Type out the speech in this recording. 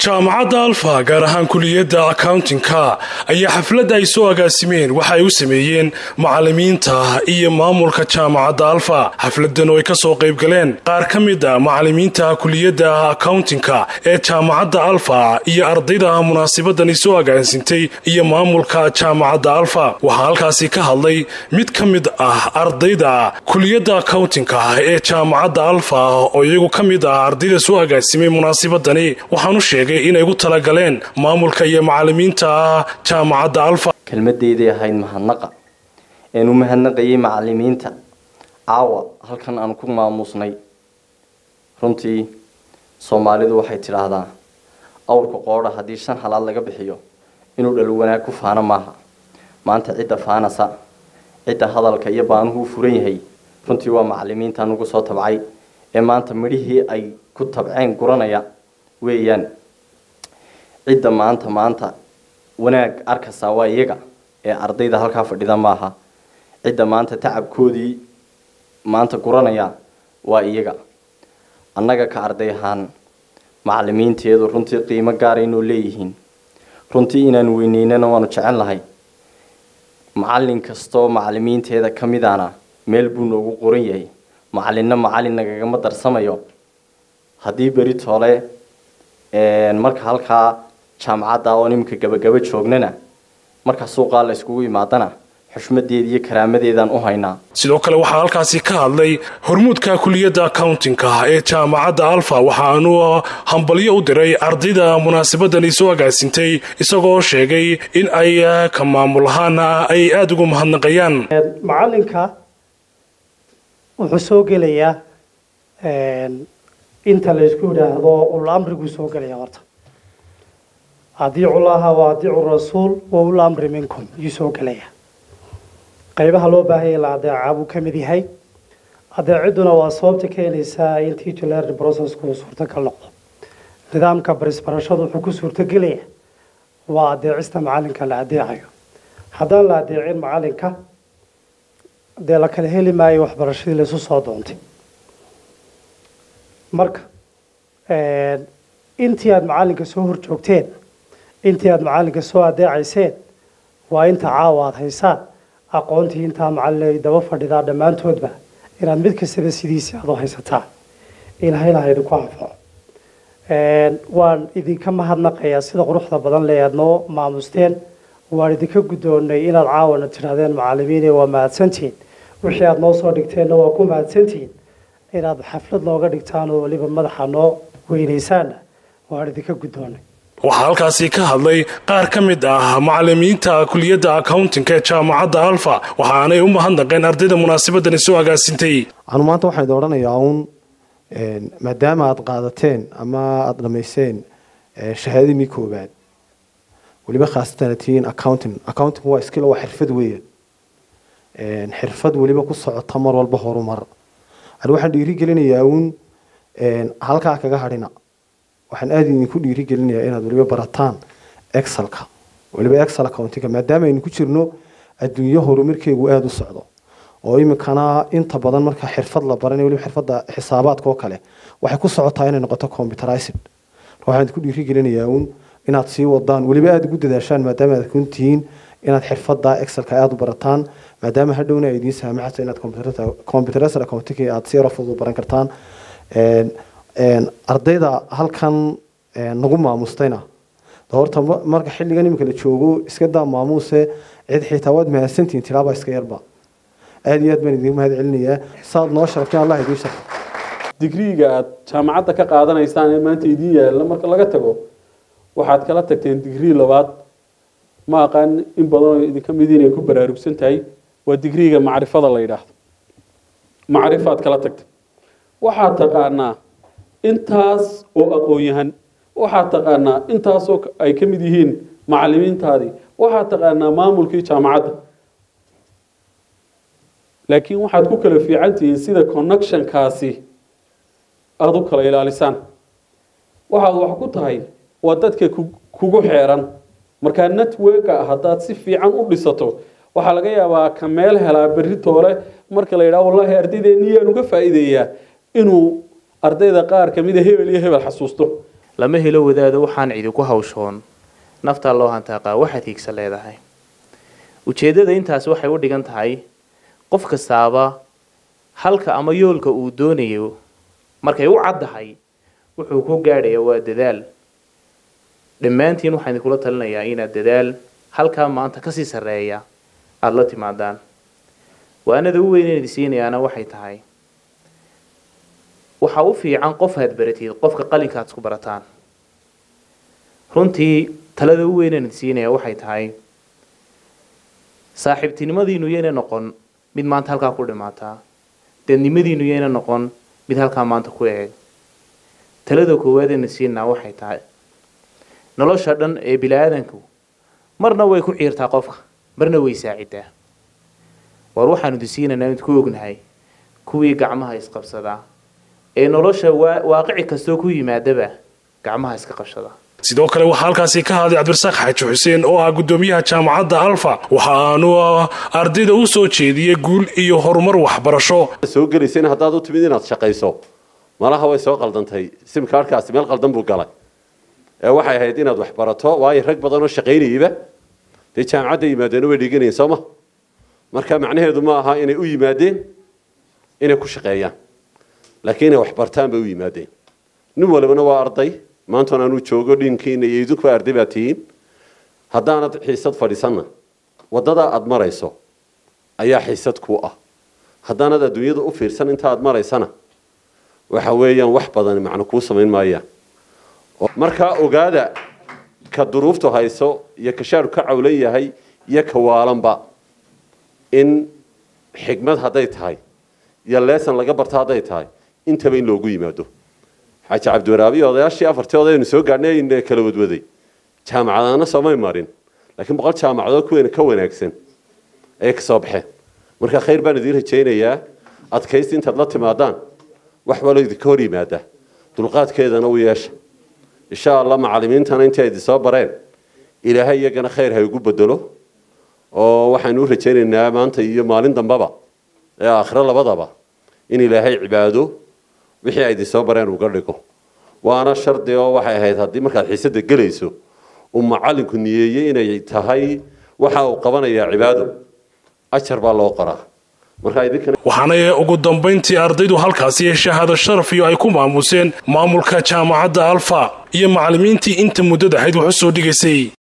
jaamacadda alfa gaar ahaan kuliyadda accountingka ayaa xafladda ay soo agaasimeen waxa ay u sameeyeen macalimiinta iyo maamulka jaamacadda alfa xafladan oo ay ka soo qayb galeen qaar ka mid a macalimiinta kuliyadda accountingka ee jaamacadda alfa iyo ardayda munaasabadani soo agaasintay iyo maamulka jaamacadda alfa waxaa halkaasi ka hadlay mid ka mid ah ardayda kuliyadda accountingka ee jaamacadda alfa oo iyagu ka mid ah ardayda soo agaasimay munaasabadani waxaanu sheegay inay ugu talagaleen maamulka iyo macalimiinta jaamacadda alfa kelmadeyday ahayd mahadnaqa een u mahadnaqayay macalimiinta caawa halkan aan ku maamuusnay runtii soomaalidu waxay tidhaahdaa awrka qoodha haddii shan halaad laga bixiyo inuu dhalo wanaag ku faano maaha maanta cidda faanasa cidda hadalka iyo baanuhu u furan yahay runtii waa macalimiinta nugu soo tabcay ee maanta midhihii ay ku tabceen guranaya weeyaan cidda maanta maanta wanaag arkaysaa waa iyaga ee ardayda halkaa fadhida maaha cidda maanta tacabkoodii maanta guranaya waa iyaga annaga ka arday ahaan macalimiinteedu runtii qiimo gaara inuu leeyihiin runtii inaan weyneynana waanu jecel lahay macalin kastoo macalimiinteeda ka midana meel buu noogu qoran yahay macalinna macalin nagagama darsamayo haddii beri toole marka halkaa jaamacadda oo iminka gabagaba joognana marka suuqaa la iskugu imaadana xushmadeeda iyo karaamadeedaan u haynaa sidoo kale waxaa halkaasi ka hadlay hormuudka kuliyadda accountingka ee jaamacadda alfa waxaanu hambalyo u diray ardayda munaasabadani soo agaasintay isagoo sheegay in ay ka maamul ahaana ay aada ugu mahadnaqayaan macalinka wuxuu soo gelayaa inta la isku yidhaahdo ul amriguu soo gelaya horta adiicu llaha wa adiicu rasuul wa ul amri minkum yuu soo gelaya qaybaha loo baahanya la adeecaa buu ka mid yahay adeeciduna waa sababta keenaysaa in teacher learning processku uu suurtagal noqdo nidaamka barisbarashadu wuxuu ku suurtagelaya waa adeecista macalinka la adeecayo haddaan la adeecin macalinka dee la kala heli maayo waxbarashadii laisu soo doontay marka intii aada macalinka soo horjoogteen intii aada macalinka soo adeecayseen waa inta caawa aada haysaan aqoontii intaa macalin ay daba fadhidaa dhammaantoodba inaad mid kastaba sidiisii aad u haysataan ilahay laha idinku anfaco waan idinka mahadnaqayaa sida quruxda badan le aad noo maamusteen waan idinka guddoonnay inaad caawana tidhahdeen macalimiine waa mahadsantihiin wixii aada noo soo dhigteenna waa ku mahadsantihiin inaad xaflad nooga dhigtaan oo weliba madaxa noo weynaysaanna waan idinka guddoonnay waxaa halkaasi ka hadlay qaar ka mid ah macalimiinta kuliyadda accountingka ee jaamacadda alfa waxaanay u mahadnaqeen ardayda munaasabadani soo agaasintay anu maanta waxaan idin odhanayaa uun maadaama aada qaadateen ama aada dhamayseen shahaadadii koobaad weliba khaasatan tihiin accounting accounting waa skill waa xirfad weeyaan xirfad weliba ku socota mar walba horumar ani waxaan dhiiri gelinayaa uun halkaa kaga hadhina waxaan aada idinku dhiiri gelinayaa inaad weliba barataan excelka weliba excel accountinga maadaama aynu ku jirno adduunyo horumarkeegu aada u socdo oo iminkana inta badan marka xirfad la baranayo weliba xirfadda xisaabaadka oo kale waxay ku socotaa inay noqoto computerized waxaan idinku dhiiri gelinayaa uun inaad sii wadaan weliba aada ugu dadaashaan maadaama aad kun tihiin inaad xirfadda excelka aada u barataan maadaama hadhowna ay idiin saamaxayso inaad computerized accountinga aada si yaro fudud baran kartaan ardayda halkan nagu maamustayna horta marka xilligan iminka la joogo iska daa maamuuse cid xitaa waad mahadsantihiin tilaaba iska yarba aada iyo aad baan idin mahad celinayaa saad noo sharafteen allah idiin sharfo digriiga aad jaamacadda ka qaadanaysaan ee maanta idiin yaalla marka laga tago waxaad kala tagteen digrii labaad ma aqaan in badanoo idinka mid inay ku baraarugsan tahay waa digriiga macrifada la yidhaahdo macrifaad kala tagtay waxaad taqaanaa intaas oo aqoon-yahan waxaad taqaanaa intaasoo ay ka mid yihiin macalimiintaadii waxaad taqaanaa maamulkii jaamacadda laakiin waxaad ku kala fiican tihiin sida connectionkaasi aada u kala ilaalisaan waxaad wax ku tahay waa dadka kugu xeeran markaa networka haddaad si fiican u dhisato waxaa laga yaabaa ka meel helaa berri toole marka la yidhaha wallahi ardaydeenni yaan uga faa'iideeyaa inuu ardayda qaar kamida hebel iyo hebel xasuusto lama helo wadaado waxaan cidi ku hawshoon naftaa loo hantaaqaa waxaad hiigsa leedahay ujeeddada intaas waxay u dhigan tahay qof kastaaba halka ama yoolka uu doonayo markay u caddahay wuxuu ku gaadhaya waa dadaal dhammaantiin waxaan idinkula talinayaa inaad dadaal halkaa maanta kasii sarreeya aada la timaadaan waanada u weyn inad siinayaana waxay tahay waxaa u fiican qof aad baratid qofka qalinka aad isku barataan runtii talada u weyn inad siinaya waxay tahay saaxiibtinimadiinu yayna noqon mid maanta halkaa ku dhimaataa dadnimadiinu yayna noqon mid halkaa maanta ku eeg talada koowaad inad siinaa waxay tahay nolosha dhan ee bili-aadanku marna way ku ciirtaa qofka marna way saacidaa war waxaanu disiinaynaa mid ku ognahay kuwii gacmaha isqabsadaa ee nolosha waaqici kastoo ku yimaadaba gacmaha iska qabsada sidoo kale waxaa halkaasi ka hadlay cabdirasaaq xaaji xuseen oo ah guddoomiyaha jaamacadda alfa waxa aanu ardayda u soo jeediyey guul iyo horumar waxbarasho soo gelaysa haddaad u timid inaad shaqayso malaha way soo qaldantay simkaarkaasi meel qaldan buu galay ee waxay ahayd inaad wax barato waayo rag badan oo shaqaynayaba dee jaamacadda yimaadeen way dhiganayeen sooma marka macnaheedu ma aha inay u yimaadeen inay ku shaqeeyaan laakiin inay wax bartaan bay u yimaadeen nin walibana waa arday maantan aanu joogo dhinkiina iyo idinku arday baa tihiin haddaanad xiisad fadhiisanna waddadaa aada marayso ayaa xiisad ku ah haddaanad adduunyada u fiirsan inta aad maraysana waxa weeyaan wax badan macno kuu samayn maayaan markaa ogaada ka duruuftu hayso iyo ka shaaru ka cawlan yahay iyo ka waalanba in xigmad hadday tahay iyo leesan laga barto hadday tahay intaba in loogu yimaado xaaji cabdiwaraabi odayaashii afartii odaynu soo gaadhnay ayna kala wadwaday jaamacadaana soomay marin laakiin boqol jaamacadood kuweena ka wanaagsan ayay ka soo baxeen marka khayr baan idiin rajaynayaa adkaysi intaad la timaadaan wax walo idinka hor yimaada dulqaadkeedana u yeesha insha allah macalimiintana intii idin soo bareen ilaahay iyagana khayr ha igu bedelo oo waxaynu u rajaynaynaa maanta iyo maalin dambaba ee aakhiro labadaba in ilaahay cibaado wixii ay idin soo bareen uga dhigo waana shardi oo waxay ahayd haddii markaad xiisada gelayso uu macalinku niyeeyey inay tahay waxa uu qabanayaa cibaado ajar baa loo qoraa waxaana ugu dambayntii ardaydu halkaasi shahaado sharafiyo ay ku maamuseen maamulka jaamacadda alfa iyo macallimiintii inta muddada ahayd wax u soo dhigaysay